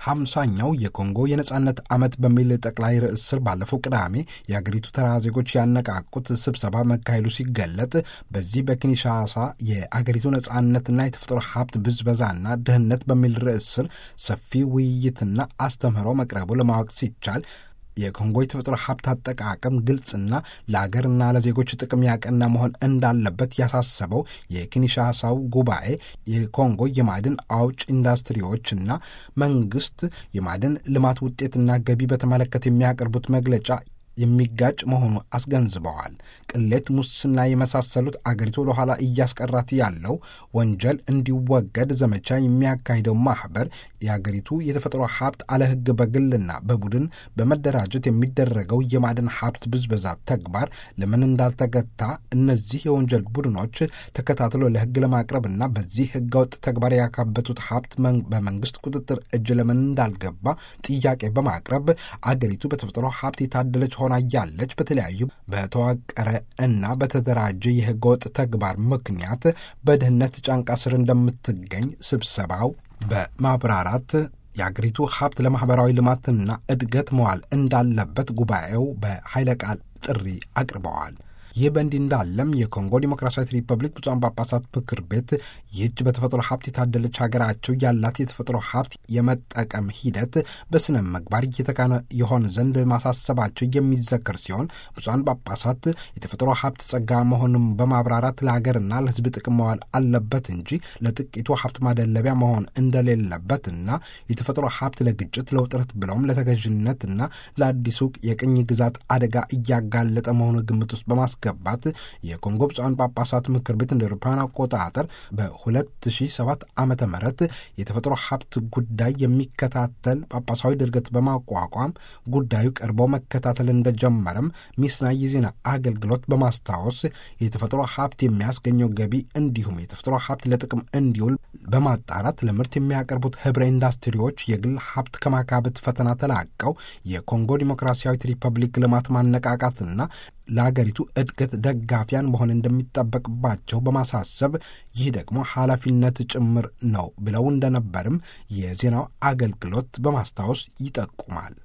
ሀምሳኛው የኮንጎ የነጻነት ዓመት በሚል ጠቅላይ ርዕስ ስር ባለፈው ቅዳሜ የአገሪቱ ተራ ዜጎች ያነቃቁት ስብሰባ መካሄዱ ሲገለጥ በዚህ በኪንሻሳ የአገሪቱ ነጻነትና የተፈጥሮ ሀብት ብዝበዛና ድህነት በሚል ርዕስ ስር ሰፊ ውይይትና አስተምህሮ መቅረቡ ለማወቅ ሲቻል የኮንጎ የተፈጥሮ ሀብት አጠቃቀም ግልጽና ለአገርና ለዜጎች ጥቅም ያቀና መሆን እንዳለበት ያሳሰበው የኪንሻሳው ጉባኤ የኮንጎ የማዕድን አውጭ ኢንዱስትሪዎችና መንግስት የማዕድን ልማት ውጤትና ገቢ በተመለከተ የሚያቀርቡት መግለጫ የሚጋጭ መሆኑ አስገንዝበዋል። ቅሌት፣ ሙስና የመሳሰሉት አገሪቱ ወደኋላ እያስቀራት ያለው ወንጀል እንዲወገድ ዘመቻ የሚያካሂደው ማኅበር የአገሪቱ የተፈጥሮ ሀብት አለ ሕግ በግልና በቡድን በመደራጀት የሚደረገው የማዕድን ሀብት ብዝበዛ ተግባር ለምን እንዳልተገታ እነዚህ የወንጀል ቡድኖች ተከታትሎ ለሕግ ለማቅረብና በዚህ ሕገወጥ ተግባር ያካበቱት ሀብት በመንግስት ቁጥጥር እጅ ለምን እንዳልገባ ጥያቄ በማቅረብ አገሪቱ በተፈጥሮ ሀብት የታደለች ሆና እያለች በተለያዩ በተዋቀረ እና በተደራጀ የህገ ወጥ ተግባር ምክንያት በድህነት ጫንቃ ስር እንደምትገኝ ስብሰባው በማብራራት የአገሪቱ ሀብት ለማኅበራዊ ልማትና እድገት መዋል እንዳለበት ጉባኤው በኃይለ ቃል ጥሪ አቅርበዋል። ይህ በእንዲህ እንዳለም የኮንጎ ዲሞክራሲያዊት ሪፐብሊክ ብፁዓን ጳጳሳት ምክር ቤት ይህች በተፈጥሮ ሀብት የታደለች ሀገራቸው ያላት የተፈጥሮ ሀብት የመጠቀም ሂደት በስነ ምግባር እየተካነ የሆን ዘንድ ማሳሰባቸው የሚዘከር ሲሆን ብፁዓን ጳጳሳት የተፈጥሮ ሀብት ጸጋ መሆኑን በማብራራት ለሀገርና ለሕዝብ ጥቅም መዋል አለበት እንጂ ለጥቂቱ ሀብት ማደለቢያ መሆን እንደሌለበትና የተፈጥሮ ሀብት ለግጭት፣ ለውጥረት ብለውም ለተገዥነትና ለአዲሱ የቅኝ ግዛት አደጋ እያጋለጠ መሆኑ ግምት ውስጥ በማስ ገባት የኮንጎ ብፁዓን ጳጳሳት ምክር ቤት እንደ አውሮፓውያን አቆጣጠር በ2007 ዓመተ ምህረት የተፈጥሮ ሀብት ጉዳይ የሚከታተል ጳጳሳዊ ድርገት በማቋቋም ጉዳዩ ቀርቦ መከታተል እንደጀመረም ሚስና የዜና አገልግሎት በማስታወስ የተፈጥሮ ሀብት የሚያስገኘው ገቢ እንዲሁም የተፈጥሮ ሀብት ለጥቅም እንዲውል በማጣራት ለምርት የሚያቀርቡት ህብረ ኢንዱስትሪዎች የግል ሀብት ከማካበት ፈተና ተላቀው የኮንጎ ዲሞክራሲያዊት ሪፐብሊክ ልማት ማነቃቃትና ለአገሪቱ እድገት ደጋፊያን መሆን እንደሚጠበቅባቸው በማሳሰብ ይህ ደግሞ ኃላፊነት ጭምር ነው ብለው እንደነበርም የዜናው አገልግሎት በማስታወስ ይጠቁማል።